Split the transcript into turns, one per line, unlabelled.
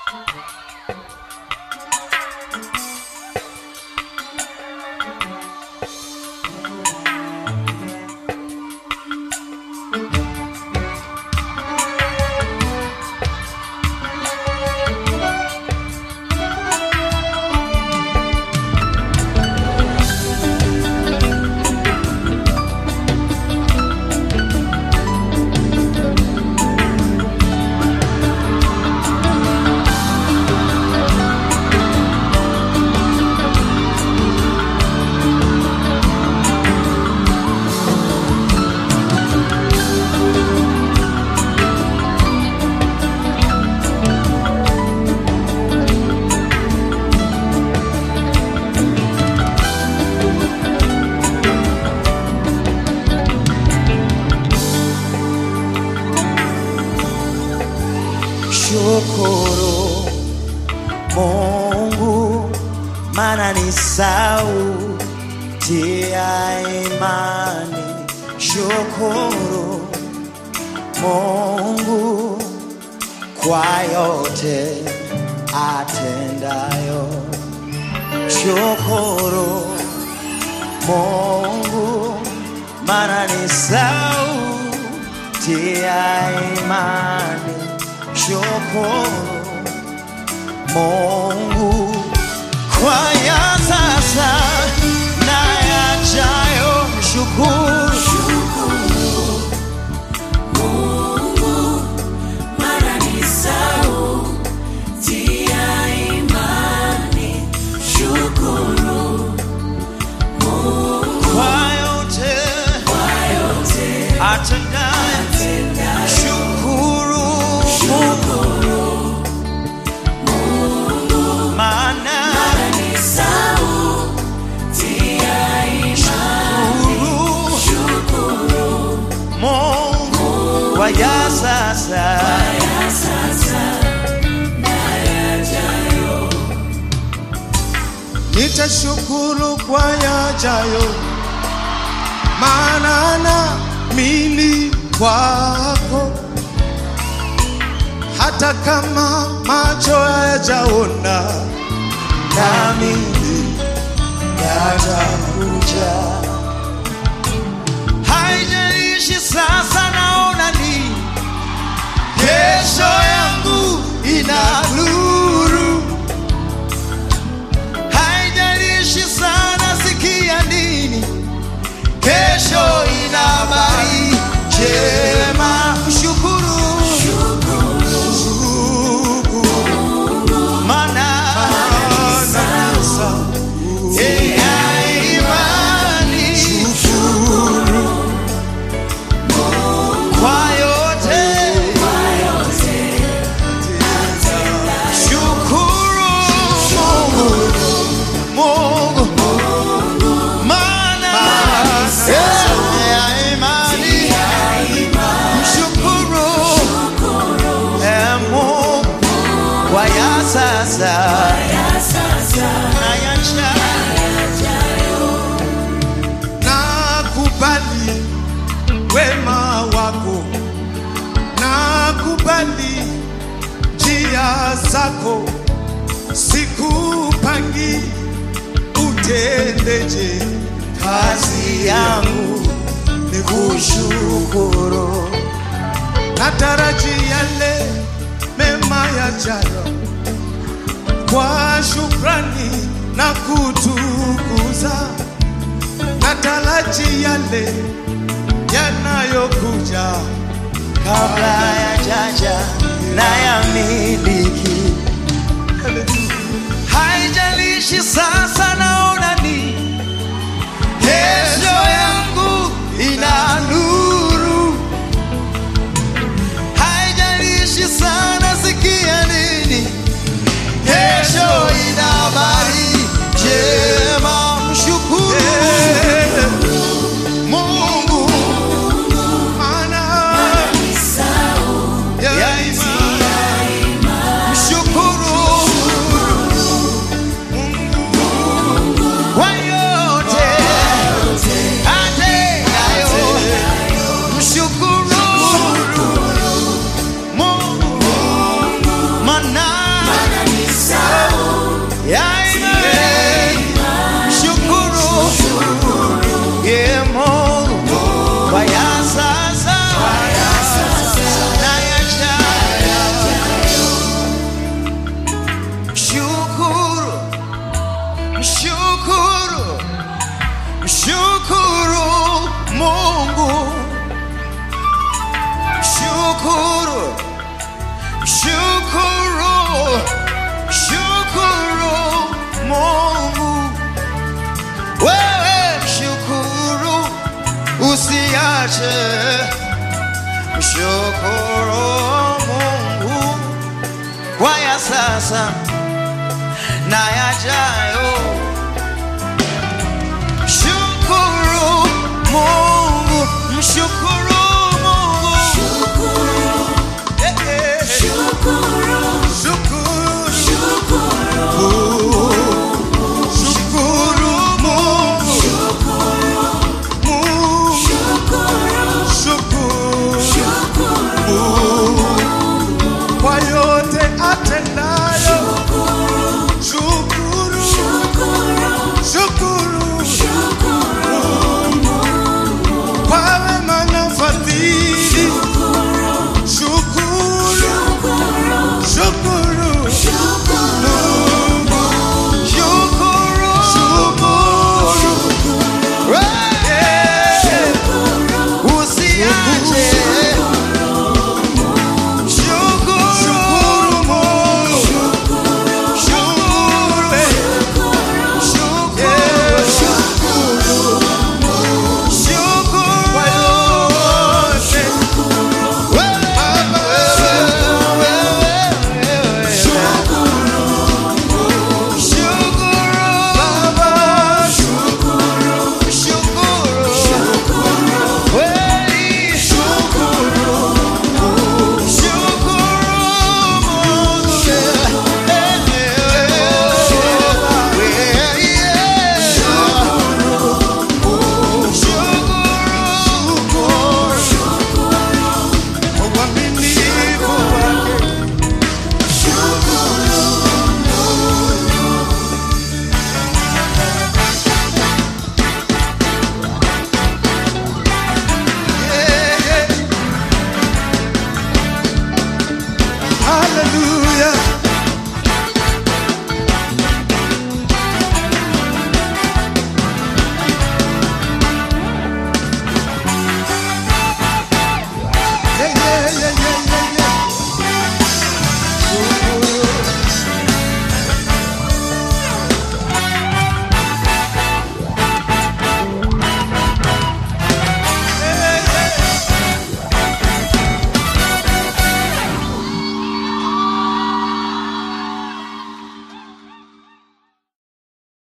Shukuru Mungu, maana ni sauti ya imani. Shukuru Mungu kwa yote atendayo. Shukuru Mungu, maana ni sauti ya imani. Shukuru Mungu kwa ya sasa na yajayo. Mshukuru
Mara ni sauti ya imani. Shukuru
kwa yote
kwa yote
atendayo.
atendayo.
Shukuru Mungu, maana
Mara ni sauti ya imani.
shukuru
Shukuru
Mungu kwa ya sasa
ya sasa na yajayo.
Nitashukuru kwa yajayo, maana naamini kwako, hata kama macho hayajaona,
nami yatakuja. Haijalishi sasa naona nini, kesho yangu ina nuru. Haijalishi sana sikia nini, kesho ina habari njema. Mshukuru maana ya imani kwa yote shukuru Mungu Mungu maana ya imani mshukuru eh, Mungu kwa ya sasa
Ya sasa
na ya yajayo.
nakubali wema wako, nakubali njia zako, sikupangi utendeje
kazi yangu ni kushukuru
nataraji yale mema yajayo kwa shukrani na kutukuza, nataraji yale yanayokuja
kabla ya jaja na ya miliki haijalishi sasa naona ni kesho yangu ina nuru haijalishi sana sikia nini kesho ina habari njema mshukuru mungu
maana
ni sauti
ya
ya
imani
mshukuru kwa yote atendayo. Mshukuru Mungu maana shukuru, shukuru Mungu. Wewe mshukuru, usiache mshukuru Mungu kwa ya sasa na yajayo. Shukuru Mungu, mshukuru Mungu. Eh, eh, eh.
Shukuru, shukuru Mungu, Mungu, shukuru kwa yote atendayo. Shukuru, shukuru kwa wema na fadhili. Shukuru, shukuru Mungu,
Shukuru,
shukuru
Eh, usiache. Shukuru,
Shukuru Mungu,
shukuru, eh. Shukuru, shukuru.
kwa yote
Wewe, wewe, wewe, wewe. Shukuru,
Baba,
shukuru. Kweli, shukuru Mungu, eh, eh, eh, Shukuru.
uaminifu wake Hallelujah.